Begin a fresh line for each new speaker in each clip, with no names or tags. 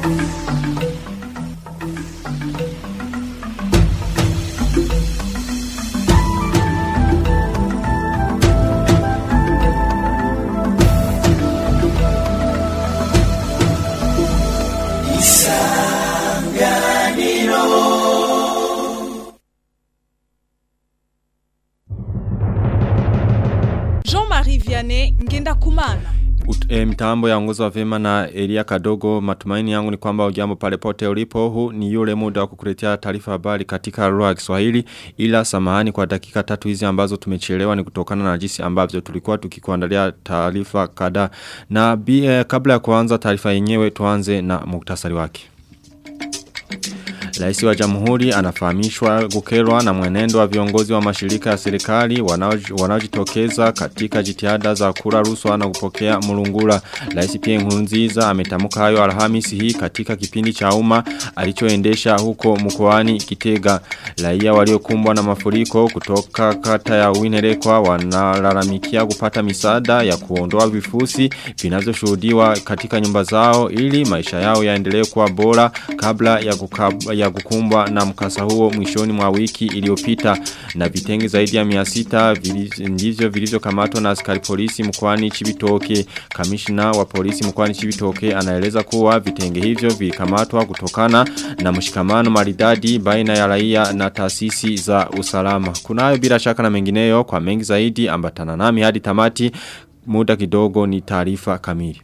Jean-Marie Vianney ngenda kumana.
Ut, e, mitambo ya ongozo wa vema na Elia Kadogo matumaini yangu ni kwamba ujambo pale pote ulipo huu ni yule muda wa kukuletea taarifa habari katika lugha ya Kiswahili ila samahani kwa dakika tatu hizi ambazo tumechelewa ni kutokana na jinsi ambavyo tulikuwa tukikuandalia taarifa kadhaa na bi, e, kabla ya kuanza taarifa yenyewe tuanze na muktasari wake. Raisi wa jamhuri anafahamishwa kukerwa na mwenendo wa viongozi wa mashirika ya serikali wanaojitokeza katika jitihada za kura ruswa na kupokea mulungula. Raisi pia Nkurunziza ametamka hayo Alhamisi hii katika kipindi cha umma alichoendesha huko mkoani Kitega. Raia waliokumbwa na mafuriko kutoka kata ya Winerekwa wanalalamikia kupata misaada ya kuondoa vifusi vinavyoshuhudiwa katika nyumba zao ili maisha yao yaendelee kuwa bora kabla ya kukab, ya kukumbwa na mkasa huo mwishoni mwa wiki iliyopita na vitengi zaidi ya 600 ndivyo vilivyokamatwa na askari polisi mkoani Chibitoke. Kamishna wa polisi mkoani Chibitoke anaeleza kuwa vitenge hivyo vilikamatwa kutokana na mshikamano maridadi baina ya raia na taasisi za usalama. Kunayo bila shaka na mengineyo kwa mengi zaidi ambatana nami hadi tamati muda kidogo ni taarifa kamili.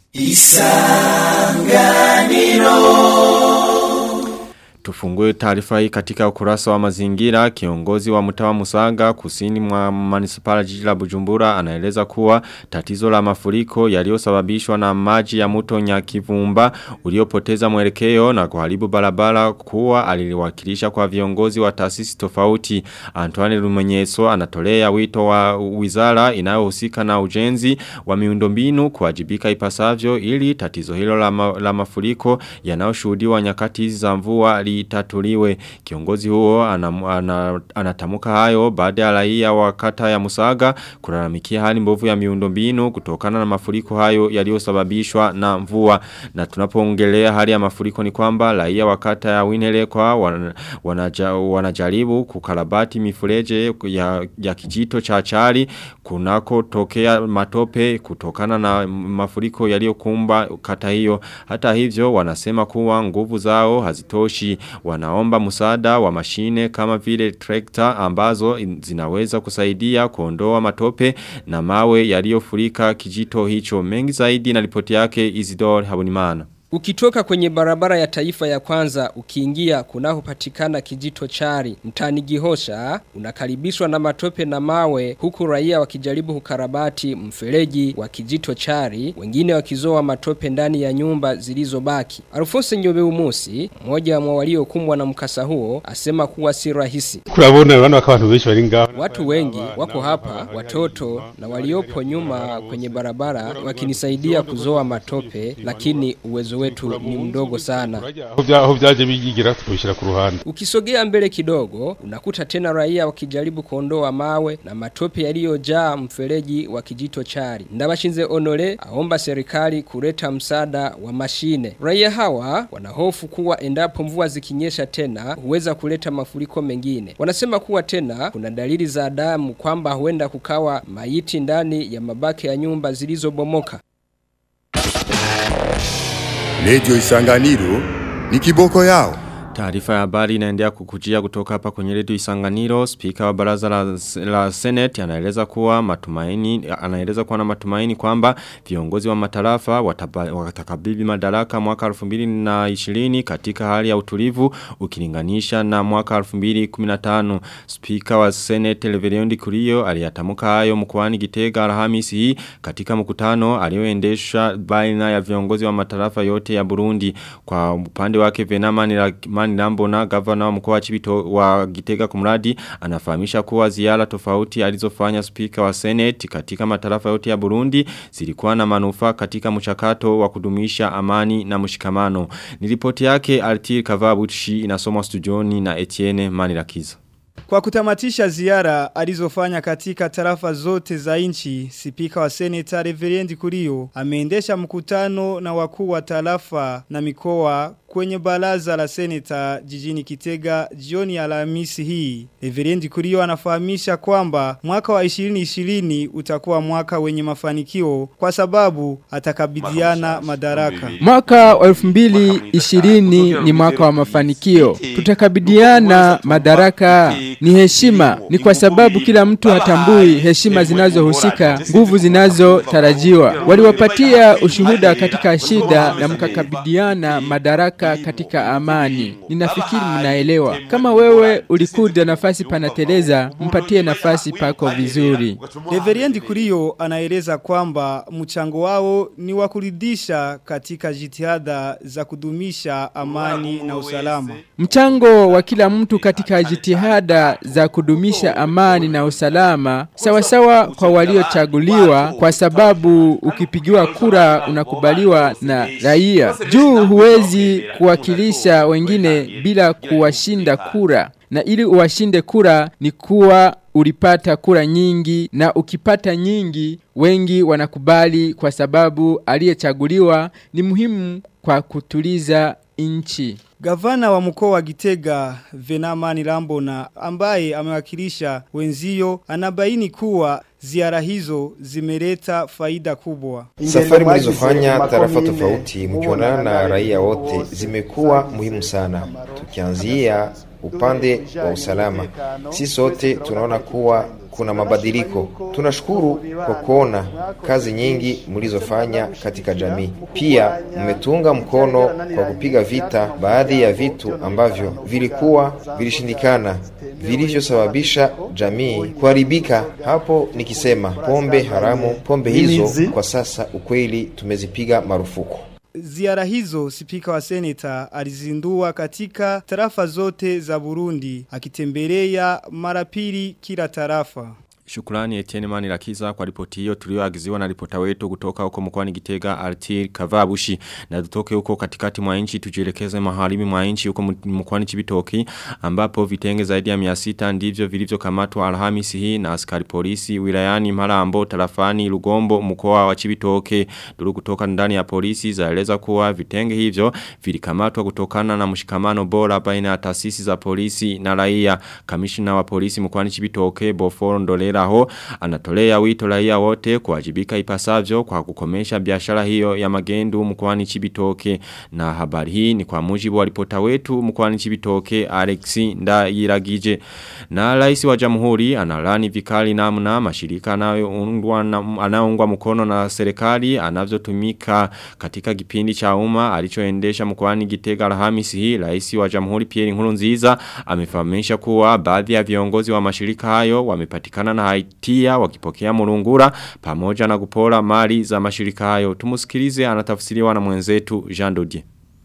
Isanganiro Tufungue taarifa hii katika ukurasa wa mazingira kiongozi wa mtawa Musaga kusini mwa manisipala jiji la Bujumbura anaeleza kuwa tatizo la mafuriko yaliyosababishwa na maji ya mto Nyakivumba uliopoteza mwelekeo na kuharibu barabara kuwa aliliwakilisha kwa viongozi wa taasisi tofauti Antoine Rumenyeso anatolea wito wa wizara inayohusika na ujenzi wa miundombinu kuwajibika ipasavyo ili tatizo hilo la, ma, la mafuriko yanayoshuhudiwa nyakati za mvua litatuliwe. Kiongozi huo anatamuka ana, ana hayo baada ya raia wa kata ya Musaga kulalamikia hali mbovu ya miundombinu kutokana na mafuriko hayo yaliyosababishwa na mvua. Na tunapoongelea hali ya mafuriko ni kwamba raia wa kata ya Winelekwa wan, wanaja, wanajaribu kukarabati mifureje ya, ya kijito cha chari kunako tokea matope kutokana na mafuriko yaliyokumba kata hiyo. Hata hivyo wanasema kuwa nguvu zao hazitoshi wanaomba musada wa mashine kama vile trekta ambazo zinaweza kusaidia kuondoa matope na mawe yaliyofurika kijito hicho mengi zaidi na ripoti yake Isidore Habonimana.
Ukitoka kwenye barabara ya taifa ya kwanza ukiingia kunakopatikana kijito chari mtani Gihosha unakaribishwa na matope na mawe huku raia wakijaribu kukarabati mfereji wa kijito chari wengine wakizoa matope ndani ya nyumba zilizobaki. Alfonso Nyobe Umusi mmoja wa waliokumbwa na mkasa huo asema kuwa si rahisi.
Kurabona wana wakabantu benshi bari ngaho.
Watu wengi wako hapa watoto na waliopo nyuma kwenye barabara wakinisaidia kuzoa matope lakini uwezo wetu ni mdogo sana.
Aho byaje bigira tubishira ku ruhande.
Ukisogea mbele kidogo unakuta tena raia wakijaribu kuondoa mawe na matope yaliyojaa mfereji wa kijito chari. Ndabashinze Honore aomba serikali kuleta msaada wa mashine. Raia hawa wanahofu kuwa endapo mvua zikinyesha tena huweza kuleta mafuriko mengine. Wanasema kuwa tena kuna dalili za damu kwamba huenda kukawa maiti ndani ya mabaki ya nyumba zilizobomoka.
Radio Isanganiro ni kiboko yao.
Taarifa ya habari inaendelea kukujia kutoka hapa kwenye redio Isanganiro. Spika wa baraza la, la Senate anaeleza kuwa matumaini anaeleza kuwa na matumaini kwamba viongozi wa matarafa watakabidhi madaraka mwaka 2020 katika hali ya utulivu ukilinganisha na mwaka 2015. Spika wa Senate Leveriondi Kurio aliyatamuka hayo mkoani Gitega Alhamisi hii katika mkutano alioendesha baina ya viongozi wa matarafa yote ya Burundi. Kwa upande wake Venama ni Mani Nambona gavana wa mkoa Chibito wa Gitega kumradi anafahamisha kuwa ziara tofauti alizofanya spika wa Senate katika matarafa yote ya Burundi zilikuwa na manufaa katika mchakato wa kudumisha amani na mshikamano. Nilipoti yake Altir Kavabuchi inasomwa studioni na Etienne Manirakiza.
Kwa kutamatisha ziara alizofanya katika tarafa zote za nchi, spika wa seneta Reverend Kurio ameendesha mkutano na wakuu wa tarafa na mikoa kwenye baraza la seneta jijini Kitega jioni ya Alhamisi hii. Reverend Kurio anafahamisha kwamba mwaka wa 2020 utakuwa mwaka wenye mafanikio kwa sababu atakabidhiana madaraka.
Mwaka wa 2020 ni mwaka wa mafanikio. Tutakabidhiana madaraka ni heshima. Ni kwa sababu kila mtu hatambui heshima zinazohusika, nguvu zinazotarajiwa. Waliwapatia ushuhuda katika shida na mkakabidhiana madaraka katika amani. Ninafikiri mnaelewa. Kama wewe ulikuja nafasi panateleza, mpatie nafasi pako vizuri.
Reverend Kurio anaeleza kwamba mchango wao ni wa kuridhisha katika jitihada za kudumisha amani na usalama.
Mchango wa kila mtu katika jitihada za kudumisha amani na usalama sawasawa kwa waliochaguliwa kwa sababu ukipigiwa kura unakubaliwa na raia. Juu huwezi kuwakilisha wengine bila kuwashinda kura. Na ili uwashinde kura ni kuwa ulipata kura nyingi na ukipata nyingi wengi wanakubali kwa sababu aliyechaguliwa ni muhimu kwa kutuliza nchi.
Gavana wa mkoa wa Gitega Venamani Rambona ambaye amewakilisha wenzio anabaini kuwa ziara hizo zimeleta faida kubwa.
Safari mlizofanya tarafa tofauti mkionana na raia wote zimekuwa muhimu sana. Tukianzia upande wa usalama, si sote tunaona kuwa kuna mabadiliko. Tunashukuru kwa kuona kazi nyingi mlizofanya katika jamii. Pia mmetunga mkono kwa kupiga vita baadhi ya vitu ambavyo vilikuwa vilishindikana vilivyosababisha jamii kuharibika. Hapo nikisema pombe haramu, pombe hizo kwa sasa ukweli tumezipiga marufuku.
Ziara hizo spika wa seneta alizindua katika tarafa zote za Burundi akitembelea mara pili kila tarafa.
Shukrani Etienne Manirakiza kwa ripoti hiyo tulioagiziwa na ripota wetu kutoka huko mkoani Gitega Artir Kavabushi na tutoke huko katikati mwa nchi tujielekeze magharibi mwa nchi huko mkoani Chibitoki ambapo vitenge zaidi ya 600 ndivyo vilivyokamatwa Alhamisi hii na askari polisi wilayani Marambo tarafani Lugombo mkoa wa Chibitoke duru kutoka ndani ya polisi zaeleza kuwa vitenge hivyo vilikamatwa kutokana na mshikamano bora baina ya taasisi za polisi na raia kamishna wa polisi mkoani Chibitoke Boforo Ndolera ho anatolea wito raia wote kuwajibika ipasavyo kwa kukomesha biashara hiyo ya magendu mkoani Chibitoke na habari hii ni kwa mujibu wa ripota wetu mkoani Chibitoke Alexi Ndayiragije na rais wa jamhuri analani vikali namna mashirika anayoungwa anaungwa mkono na serikali anavyotumika katika kipindi cha umma alichoendesha mkoani Gitega Alhamisi hii rais wa jamhuri Pierre Nkurunziza amefahamisha kuwa baadhi ya viongozi wa mashirika hayo wamepatikana na haitia wakipokea murungura pamoja na kupora mali za mashirika hayo. Tumusikilize anatafsiriwa na mwenzetu Jean Dodier.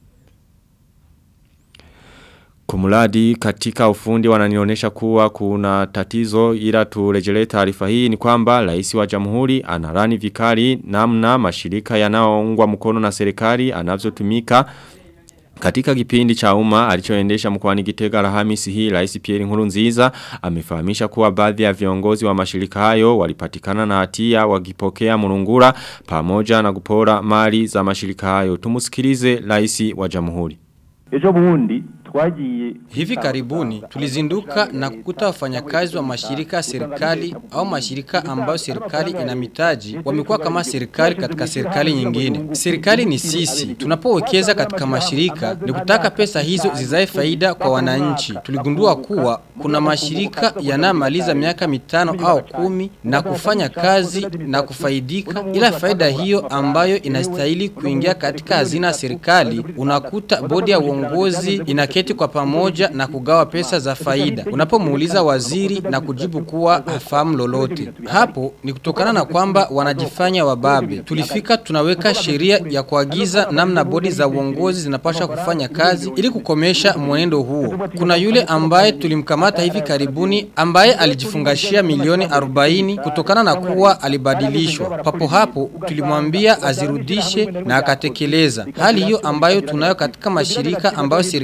Kumuladi katika ufundi wananionyesha kuwa kuna tatizo ila turejele taarifa hii ni kwamba rais wa jamhuri anarani vikali namna mashirika yanayoungwa mkono na serikali anavyotumika katika kipindi cha umma alichoendesha mkoani Gitega Alhamisi hii Rais Pierre Nkurunziza amefahamisha kuwa baadhi ya viongozi wa mashirika hayo walipatikana na hatia wakipokea murungura pamoja na kupora mali za mashirika hayo. Tumusikilize Rais wa Jamhuri.
Ejo bundi twagiye
Hivi karibuni tulizinduka na kukuta wafanyakazi wa mashirika ya serikali au mashirika ambayo serikali ina mitaji wamekuwa kama serikali katika serikali nyingine. Serikali ni sisi. Tunapowekeza katika mashirika ni kutaka pesa hizo zizae faida kwa wananchi. Tuligundua kuwa kuna mashirika yanamaliza miaka mitano au kumi na kufanya kazi na kufaidika, ila faida hiyo ambayo inastahili kuingia katika hazina ya serikali, unakuta bodi ya uongozi inaketi kwa pamoja na kugawa pesa za faida. Unapomuuliza waziri na kujibu kuwa hafahamu lolote, hapo ni kutokana na kwamba wanajifanya wababe. Tulifika tunaweka sheria ya kuagiza namna bodi za uongozi zinapaswa kufanya kazi ili kukomesha mwenendo huo. Kuna yule ambaye tulimkamata hivi karibuni ambaye alijifungashia milioni 40 kutokana na kuwa alibadilishwa. Papo hapo tulimwambia azirudishe na akatekeleza. Hali hiyo ambayo tunayo katika mashirika ambayo serikali ina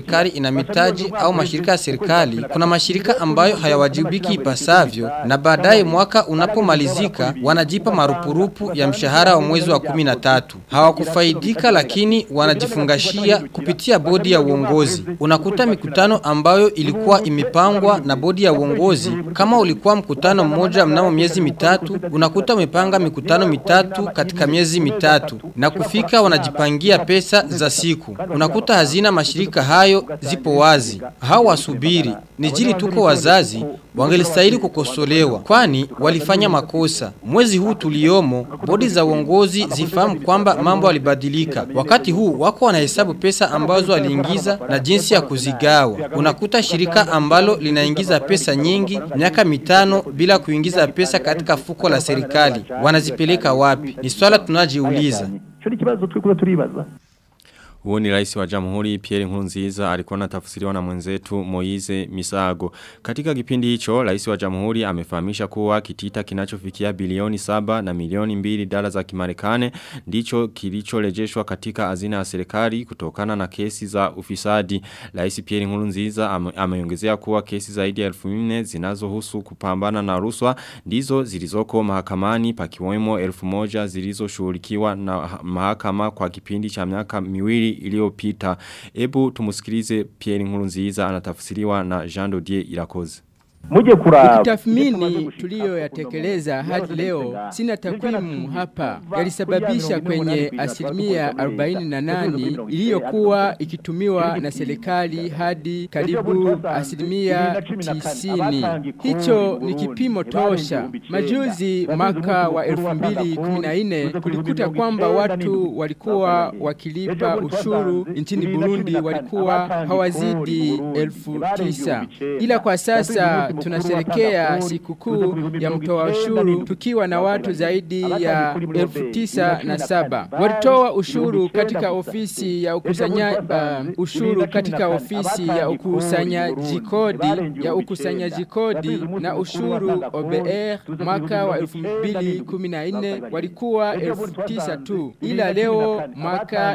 yana mitaji au mashirika ya serikali, kuna mashirika ambayo hayawajibiki ipasavyo na baadaye mwaka unapomalizika wanajipa marupurupu ya mshahara wa mwezi wa kumi na tatu. Hawakufaidika lakini wanajifungashia kupitia bodi ya uongozi. Unakuta mikutano ambayo ilikuwa imepangwa na bodi ya uongozi. Kama ulikuwa mkutano mmoja mnamo miezi mitatu, unakuta umepanga mikutano mitatu katika miezi mitatu na kufika wanajipangia pesa za siku. Unakuta hazina mashirika hayo zipo wazi. Hao wasubiri. Nijili tuko wazazi wangelistahili kukosolewa kwani walifanya makosa. Mwezi huu tuliomo, bodi za uongozi zifahamu kwamba mambo yalibadilika. Wakati huu wako wanahesabu pesa ambazo waliingiza na jinsi ya kuzigawa. Unakuta shirika ambalo linaingiza pesa nyingi miaka mitano bila kuingiza pesa katika fuko la serikali. Wanazipeleka wapi? Ni swala tunajiuliza.
Cyo ni kibazo twikuza turibaza.
Huo ni rais wa jamhuri Pierre Nkurunziza alikuwa anatafsiriwa na mwenzetu Moize Misago. Katika kipindi hicho, rais wa jamhuri amefahamisha kuwa kitita kinachofikia bilioni saba na milioni mbili dola za kimarekane ndicho kilichorejeshwa katika hazina ya serikali kutokana na kesi za ufisadi. Rais Pierre Nkurunziza ame- ameongezea kuwa kesi zaidi ya elfu nne zinazohusu kupambana na ruswa ndizo zilizoko mahakamani pakiwemo elfu moja zilizoshughulikiwa na mahakama kwa kipindi cha miaka miwili iliyopita. Ebu tumusikilize Pierre Nkurunziza anatafsiriwa na Jean Dodier Irakoze.
Muje kuraba
Ukitathmini tuliyoyatekeleza hadi leo, sina takwimu hapa, yalisababisha kwenye asilimia 48 iliyokuwa ikitumiwa na serikali hadi karibu asilimia 90. Hicho ni kipimo tosha. Majuzi mwaka wa 2014 kulikuta kwamba watu walikuwa wakilipa ushuru nchini Burundi walikuwa hawazidi elfu tisa. Ila kwa sasa tunasherekea sikukuu ya mtoa ushuru tukiwa na watu zaidi ya elfu tisa na saba. Walitoa ushuru katika ofisi ya ukusanya uh, ushuru katika ofisi ya ukusanyaji kodi ya ukusanyaji kodi na ushuru OBR mwaka wa 2014 walikuwa elfu tisa tu, ila leo mwaka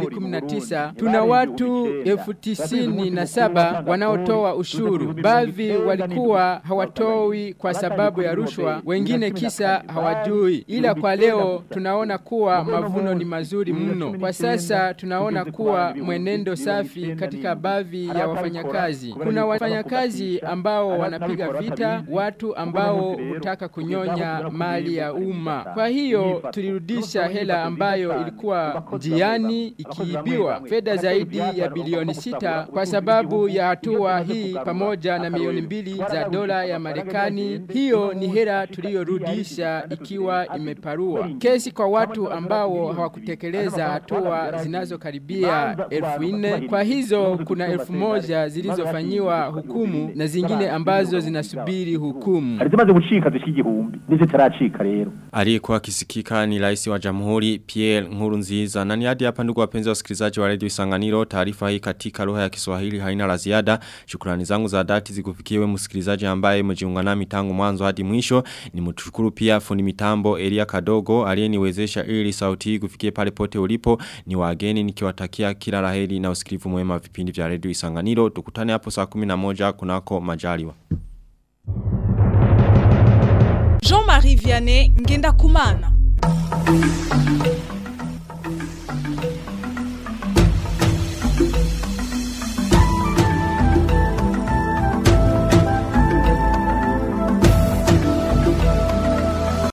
2019 tuna watu elfu tisini na saba wanaotoa ushuru. Baadhi walikuwa hawatoi kwa sababu ya rushwa, wengine kisa hawajui, ila kwa leo tunaona kuwa mavuno ni mazuri mno. Kwa sasa tunaona kuwa mwenendo safi katika baadhi ya wafanyakazi. Kuna wafanyakazi ambao wanapiga vita watu ambao hutaka kunyonya mali ya umma. Kwa hiyo tulirudisha hela ambayo ilikuwa njiani ikiibiwa, fedha zaidi ya bilioni sita kwa sababu ya hatua hii pamoja na milioni mbili za dola ya Marekani. Hiyo ni hela tuliyorudisha ikiwa imeparua. Kesi kwa watu ambao hawakutekeleza hatua zinazokaribia elfu nne. Kwa hizo kuna elfu moja zilizofanyiwa hukumu na zingine ambazo zinasubiri hukumu.
hari zimaze gucika zishika igihumbi n'izitaracika rero
Aliyekuwa akisikika ni rais wa jamhuri Pierre Nkurunziza. Na ni hadi hapa ndugu wapenzi wasikilizaji wa Radio Isanganiro, taarifa hii katika lugha ya Kiswahili haina la ziada. Shukrani zangu za dhati zikufikiwe msikilizaji ambaye mjiunga nami tangu mwanzo hadi mwisho. Ni mtushukuru pia fundi mitambo Elia Kadogo aliyeniwezesha ili sauti hii kufikie pale pote ulipo. Ni wageni nikiwatakia kila laheri na usikilivu mwema wa vipindi vya Radio Isanganiro. Tukutane hapo saa 11 kunako majaliwa.
Jean-Marie Vianney Ngenda Kumana.